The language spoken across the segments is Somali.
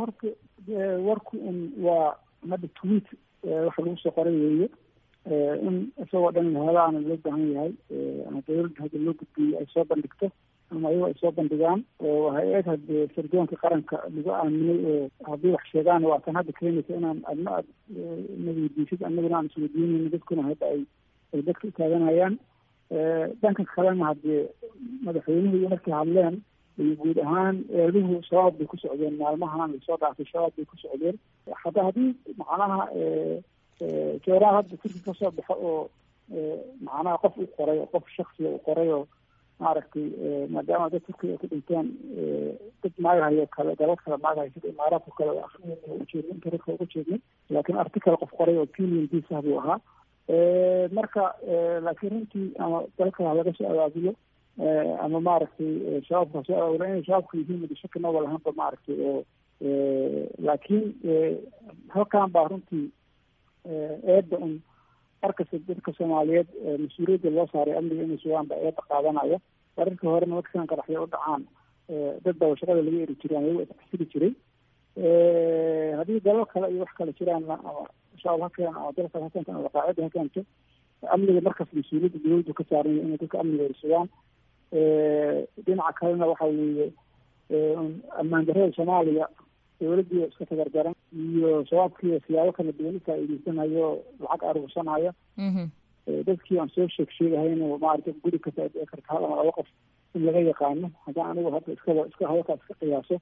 horta warku un waa hadda tweet waxa lagu soo qoray weeye in isagoo dhan lahadaana loo baahan yahay ama dawladda hadda loo gudbiyey ay soo bandhigto ama ayago ay soo bandhigaan oo hay-ad hadee sardoonka qaranka lagu aaminay oo haddii wax sheegaan waa tan hadda keenaysa inaan adna aad naweydiisid anaguna aan isweydiinayno dadkuna hadda ay ay dadka utaaganayaan dhanka kalena haddee madaxweynuhu markay hadleen iyo guud ahaan eeduhu shabaab bay ku socdeen maalmahan lasoo dhaafay shabaab bay ku socdeen hadda haddii macnaha jooraa hadda turki kasoo baxo oo macnaha qof u qoray oo qof shaksiga u qoray oo maaragtay maadaama dad turkiga ay ku dhinteen dad maagahayo kale dalad kale maagahayo sida imaaraadka kale ujeedna internetka uga jeednay laakiin article qof qoray oo opinion piece ah buu ahaa marka laakiin runtii ama dalka laga soo abaabulo ama maaragtay shabaabka soo abaabula inay shabaabka yihiin madashaki noba lahaanba maaragtay oo laakiin halkan baa runtii eedda un markasta dadka soomaaliyeed mas-uuliyadda loo saaray amniga inay sugaan baa eedda qaadanaya wararkii horena markisan qaraxyo u dhacaan dad baa shaqada laga eri jiray ama iyago isxasili jiray haddii dalal kale iyo wax kale jiraanna ama shabaab ha keeno ama dalka ha keento ama qaacida ha keento amniga markas mas-uuliyadda dawladdu ka saaranya inay dadka amniga ay sugaan dhinaca kalena waxa weeye ammaan darrada soomaaliya dawladdii iska tagardaran iyo shabaabkii siyaabo kala duwan ufaa'iideysanayo lacag aruursanayo dadkii aan soo sheeg sheegahayno maarata guri kasta ay dhici karta hal ama laba qof in laga yaqaano haddaan anigu hadda iskaba iska hadalkaa iska qiyaaso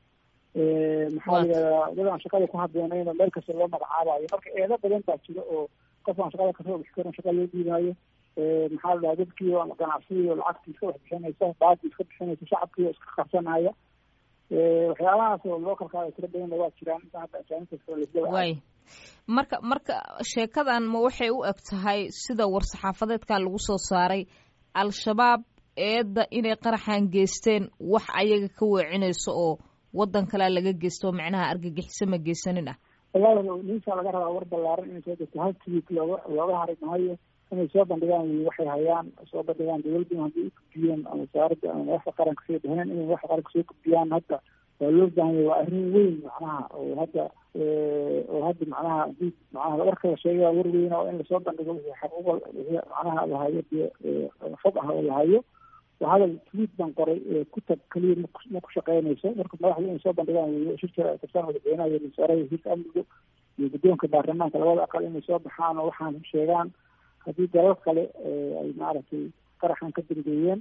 maxaa la yidhahdaa dad aan shaqada ku haboonayno meel kasta loo magacaabayo marka eedo badan baa jira oo qof aan shaqada kasoo bixi karin shaqa loo dhiibayo maxaa la dhahaa dadkii oo ganacsigii oo lacagtii iska wax bixinaysa baadii iska bixinaysa shacabkii oo iska qarsanaya waxyaabahaas oo loo kalkaada tiro badanna waa jiraan inta hadda ajaanibta way marka marka sheekadan ma waxay u eg tahay sida war-saxaafadeedka lagu soo saaray al-shabaab eedda inay qaraxan geysteen wax ayaga ka weecinayso oo waddan kalea laga geysto oo macnaha argagixiso ma geysanin ah wallahi ninsaa laga rabaa war ballaaran inay soo degto hal tweet looga looga hari mahayo inay soo bandhigaan wy waxay hayaan soo bandhigaan dawladdu haddii ugudbiyeen ama wasaaradda ama madaxda qaranka sida dheheen inay madaxda qaranka soo gudbiyaan hadda waa loo baahan yahay waa arrin weyn macnaha oo hadda oo hadda macnaha hadii macnaha warka la sheegay waa war weyna oo in lasoo bandhigo wixii xaquuqa wixii macnaha lahayo dee xog ah oo lahayo waa hadal tweet baan qoray ku tag keliya mak ma ku shaqeynayso marka madaxda inay soo bandhigaan wey shir jira ay kabsaan madaxweynaha iyo wasaaraha wasiirka amniga iyo guddoonka baarlamaanka labada aqal inay soo baxaan oo waxaan sheegaan haddii dalal kale ay maaragtay qaraxan ka dambeeyeen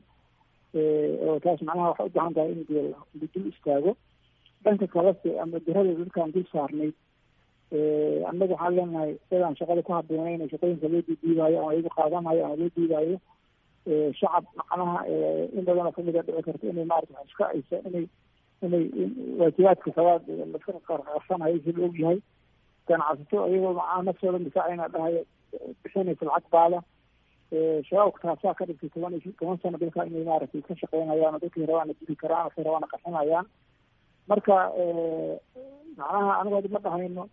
oo taas macnaha waxay u baahan tahay in dee la dul istaago dhanka kalese ama dirada dadkaan dul saarnayd annaga waxaan leenahay dadaan shaqada ku haboonayna shaqooyinka loo diidiibayo ama iyagu qaadanayo ama loo diidayo shacab macnaha in badanoo kamid a dhici karta inay maarata wax iska aysa inay inay waajibaadka sabaad laska qarsanayo si la og yahay ganacsato iyagoo macnaha naftooda difaacayna dhahayo bixinaysa lacag baada shabaabka taasaa ka dhigtay toban iyo toban sano dalka inay maaragtay ka shaqeynayaan oo dadkay rabaana dili karaan waxay rabaana qaxinayaan marka macnaha anigu hadda ma dhahayno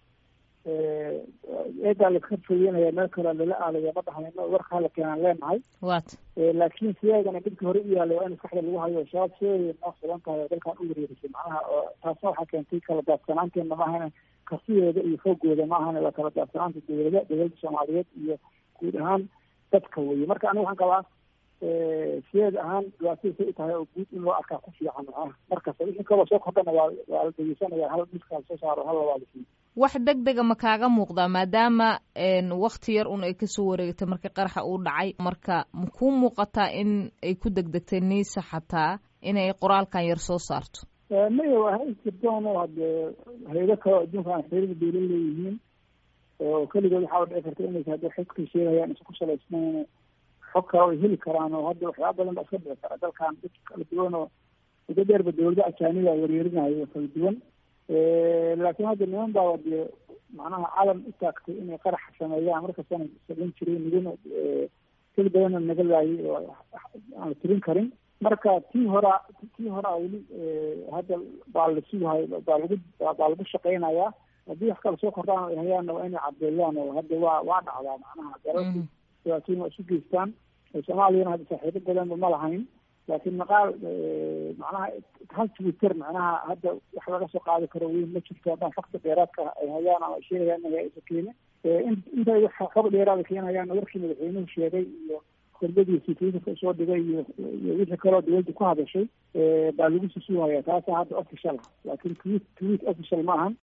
eedaa laska fogeynaya meel kale lala aadaya ma dhahayno warka hala keenaan leenahay wat laakiin sideedana dadka hore u yaallay waa in maskaxda lagu hayo shabaab sideeday noo sugan tahay oo dalkan u wareerisay macnaha oo taasna waxaa keentay kala daadsanaanteena maahana kartidooda iyo foogooda maahana waa kala daadsanaanta dawlada dawladda soomaaliyeed iyo guud ahaan dadka weye marka aniga waxaan qabaa sideed ahaan dhibaatadii say u tahay oo guud in loo arkaa ku fiican macnaha markasta wixii kaloo soo kordhana waa waa la dhegeysanaya hal miska soo saaro hal labaadisi wax deg dega ma kaaga muuqdaa maadaama wakti yar un ay kasoo wareegtay markii qaraxa uu dhacay marka ma kuu muuqataa in ay ku degdegtay niisa xataa inay qoraalkan yar soo saarto maya waa hay jirdoon oo hadee hayado kaleo adduunka aan xiriir bayla leeyihiin oo keligood waxaa dhici karta inaysa hadda xogkay sheegayaan isa ku salaysnayn xog kale ay heli karaan oo hadda waxyaaba badan baa iska dhici kara dalkan dad kala duwan oo muddo dheerba dawlada ajaaniba weeryeerinayo kala duwan laakiin hadda niman baa dee macnaha calan u taagtay inay qarax sameeyaan markastana samayn jiray nigana keli badanna naga laayay oo aan la tirin karin marka tii horaa tii horaa weli hadda baa la sugahay baa lagu baa lagu shaqeynayaa haddii wax kale soo kordhaan ay hayaanna waa inay cadeeyaan oo hadda waa waa dhacdaa macnaha dalalki dhibaatooyin waa isu geystaan soomaaliyana hadda saaxiibo badanba ma lahayn laakiin maqaal macnaha hal twitter macnaha hadda wax laga soo qaadi karo weyn ma jirto haddaan fakta dheeraadka ay hayaan ama ay sheegayaan inay aysa keenin intay wax xog dheeraada keenayaan warkii madaxweynuhu sheegay iyo khudbadiisii twitterka usoo dhigay iyo iyo wixii kaloo dawladda ku hadashay baa lagu susuuhaya taasa hadda official ah laakiin tweet tweet official ma ahan